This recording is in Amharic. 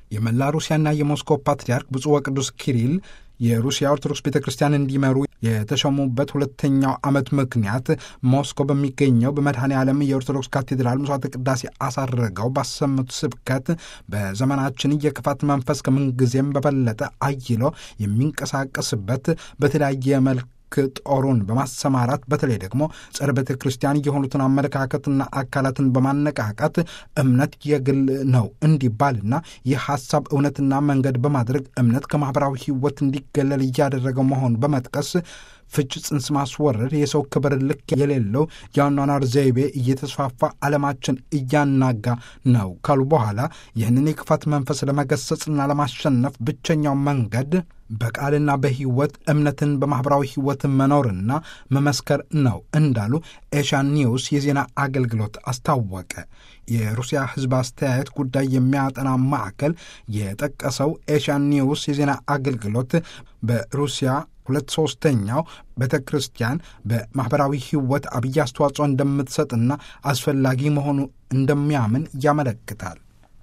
የመላ ሩሲያና የሞስኮ ፓትርያርክ ብፁዕ ወቅዱስ ኪሪል የሩሲያ ኦርቶዶክስ ቤተ ክርስቲያን እንዲመሩ የተሾሙበት ሁለተኛው ዓመት ምክንያት ሞስኮ በሚገኘው በመድኃኔ ዓለም የኦርቶዶክስ ካቴድራል መስዋዕተ ቅዳሴ አሳርገው ባሰሙት ስብከት በዘመናችን የክፋት መንፈስ ከምንጊዜም በበለጠ አይሎ የሚንቀሳቀስበት በተለያየ መልክ ጦሩን በማሰማራት በተለይ ደግሞ ጸረ ቤተ ክርስቲያን የሆኑትን አመለካከትና አካላትን በማነቃቃት እምነት የግል ነው እንዲባልና ይህ ሀሳብ እውነትና መንገድ በማድረግ እምነት ከማኅበራዊ ሕይወት እንዲገለል እያደረገው መሆኑን በመጥቀስ ፍች ጽንስ ማስወረድ የሰው ክብር ልክ የሌለው የአኗኗር ዘይቤ እየተስፋፋ ዓለማችን እያናጋ ነው ካሉ በኋላ ይህንን የክፋት መንፈስ ለመገሰጽና ለማሸነፍ ብቸኛው መንገድ በቃልና በሕይወት እምነትን በማኅበራዊ ሕይወት መኖርና መመስከር ነው እንዳሉ ኤሻን ኒውስ የዜና አገልግሎት አስታወቀ። የሩሲያ ሕዝብ አስተያየት ጉዳይ የሚያጠና ማዕከል የጠቀሰው ኤሻን ኒውስ የዜና አገልግሎት በሩሲያ ሁለት ሶስተኛው ቤተ ክርስቲያን በማኅበራዊ ሕይወት አብይ አስተዋጽኦ እንደምትሰጥና አስፈላጊ መሆኑ እንደሚያምን ያመለክታል።